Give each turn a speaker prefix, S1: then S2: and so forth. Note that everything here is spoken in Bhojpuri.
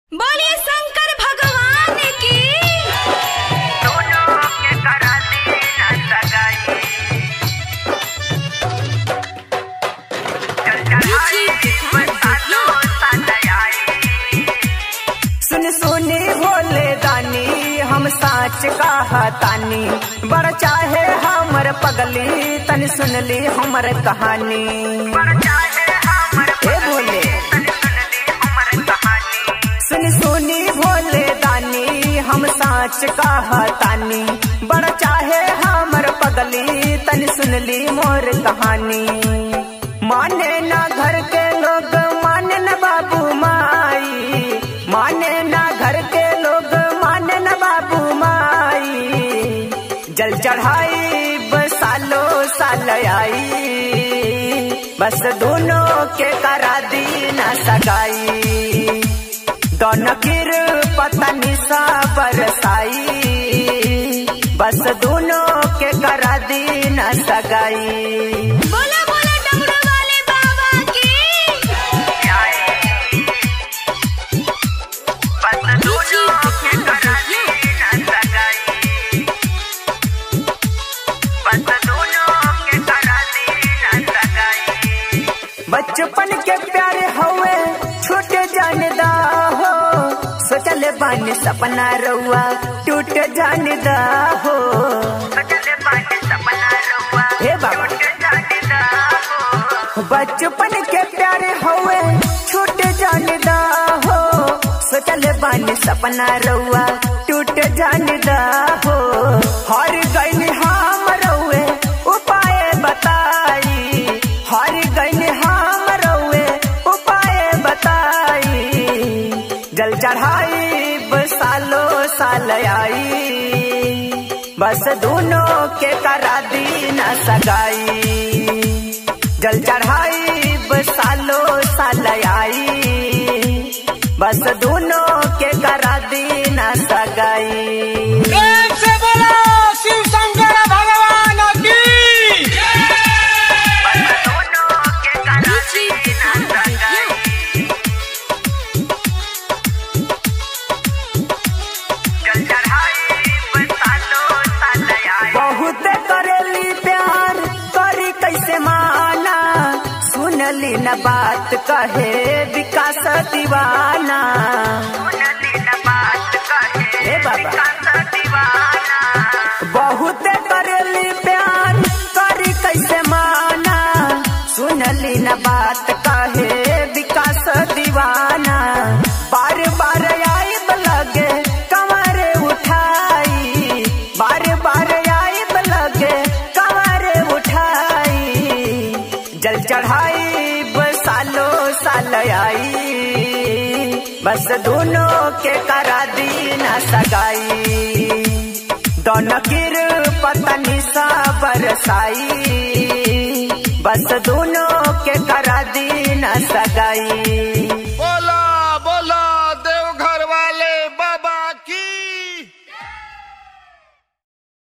S1: बोलिए शंकर भगवान की
S2: दोनों के करा दी न सगाई चल चढ़ाई बरसातों सनयाई
S3: सुन सुनी भोले दानी हम साच कहतानी बड़ चाहे हमर पगली तन सुनली हमर कहानी
S2: पर चाहे हमर
S3: हे भोले
S2: तन सुन ली हमर कहानी
S3: सुन सुनी भोले दानी हम साच कहतानी बड़ चाहे हमर पगली तन सुनली मोर कहानी माने ना घर के लोग माने न बाबू माई माने ना घर के लोग माने न बाबू माई जल चढ़ाई सालो साल आई बस दोनों के करा दी न सगाई दोनों किर पता निशा बरसाई बस दोनों के करा दी न सगाई
S1: बोला बोला डमरू वाले बाबा की
S2: आई बस दोनों के करा दी न सगाई बस दोनों के करा दी न सगाई
S3: बचपन के प्यारे हवे छूट जानदा हो सोचले बानी सपना रउआ टूट जानदा हो
S2: चले पानी सपना रुआ
S3: हे बाबा
S2: टूट जाने हो
S3: बचपन के प्यारे हवे छूट जानदा हो सोचले बानी सपना रउआ टूट जानदा हो हर गईन हम रउए उपाय बताई हर गईन हम रउए उपाय बताई जल चढ़ाई सालो साल आई बस दोनों के करा दी न सगाई जल चढ़ाई सालो साल आई बस दोनों के करा दी न सगाई
S4: प्रेम से बोलो शिव शंकर भगवान की
S2: दोनों के करा दी न सगाई चल चढ़ाई बरसातों सनयाई
S3: बहुत करेली प्यार करी कैसे माना सुनली न बात कहे विकास दीवाना
S2: सुनली न बात कहे
S3: हे बाबा।
S2: विकास दीवाना
S3: बहुत करेली प्यार करी कैसे माना सुनली न बात कहे विकास दीवाना बार बार आई लगे कमर उठाई बार बार आई लगे कमर उठाई जल चढ़ाई सालो साल आई बस दोनों के करा दी न सगाई दोनों किर पता निशा बरसाई बस दोनों के करा दी न सगाई